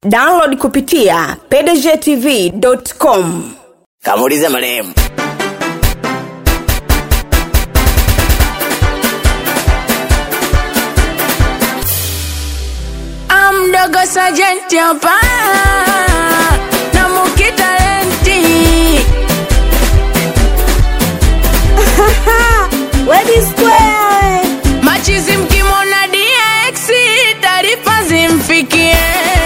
download kupitia pdgtv.com kamuulize marehemu amdogo sajenti hapa na mukitalenti Ready Square. machizi mkimwona dx taarifa zimfikie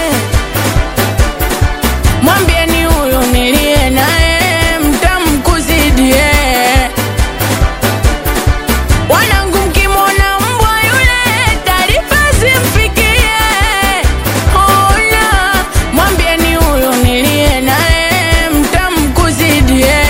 mwambieni huyu nilie naye mtamkuzidie wanangu mkimwona mbwa yule taarifa zimfikie ona mwambieni huyu nilie naye mtamkuzidie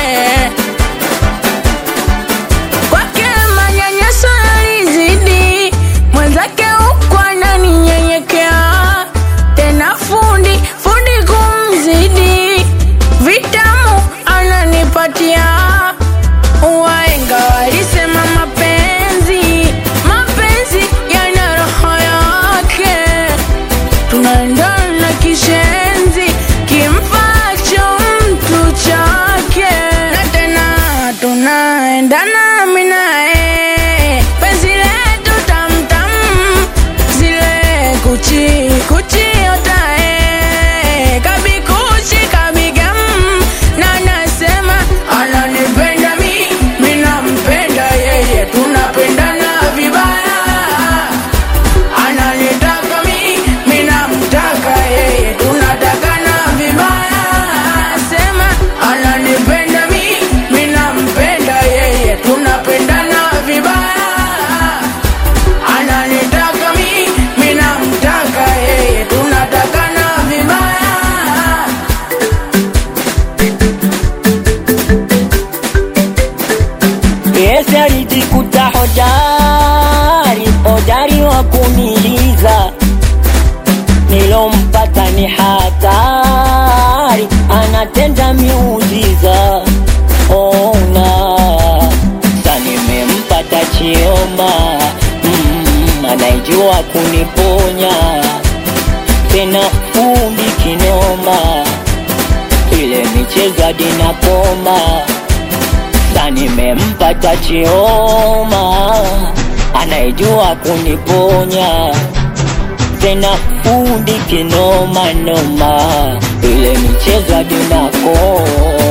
kwake manyanyaso yalizidi mwenzake huku ananinyenyekea tena fundi fundi kumzidi vitamu ananipatia waenga walisema mapenzi mapenzi yana roho yake tunaendana kishenzi kimfacho mtu chake na tena tunaendana minae penzi letu tamtam zile kuchi kuchi otae kabikuchi kabigam na nasema ananipenda mi minampenda yeye tunapendana vibaya ananitaka mi minamtaka yeye tunatakana vibaya sema ananipenda mi minampenda yeye tunapendana vibaya ananitaka mi minamtaka yeye tunatakana vibaya Yesu alijikuta hodari, hodari wa kuniliza, nilompata ni hatari, anatenda miujiza. Ona sa nimempata Chioma, mm, anaijua kuniponya, tena fundi kinoma, ile michezo hadi nakoma sasa nimempata Chioma anayejua kuniponya tena fundi kinoma noma, ile michezo hadi nako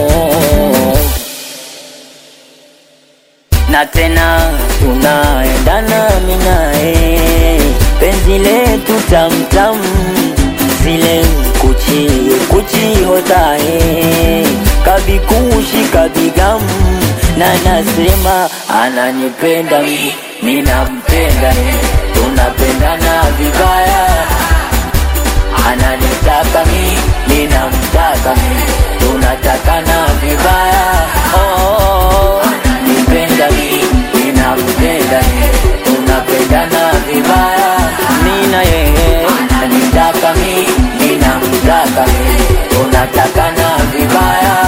na tena tunaendana minae penzi letu tamtam zile kuchi kuchi hotae kabikushi kabigam na nasema ananipenda mi minampenda tunapendana vibaya ananitaka mi ninamtaka mi tunatakana vibaya oh, nipenda mi ninampenda mi tunapendana vibaya mina yeye ananitaka mi ninamtaka mi tunatakana vibaya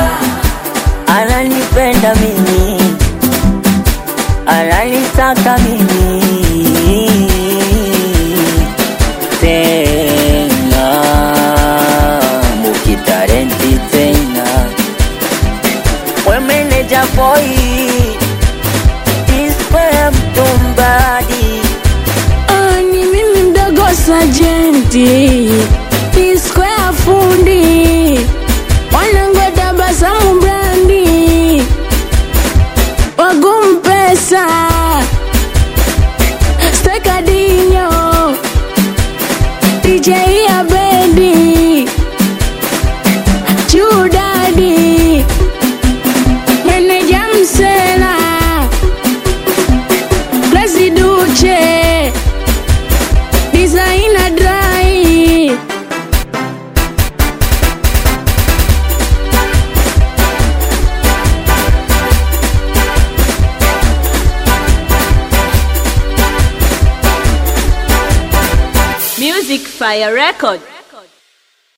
ananipenda mimi ananitaka mimi tena mukitarenti tena we meneja boy ispe mtumbadi Ah, ni mimi mdogo sajenti iskwea fundi wanangu tabasamu brandi wagumpesa stekadinyo dj ya bendi judadi meneja msela Duche Designer dry Music Fire Record.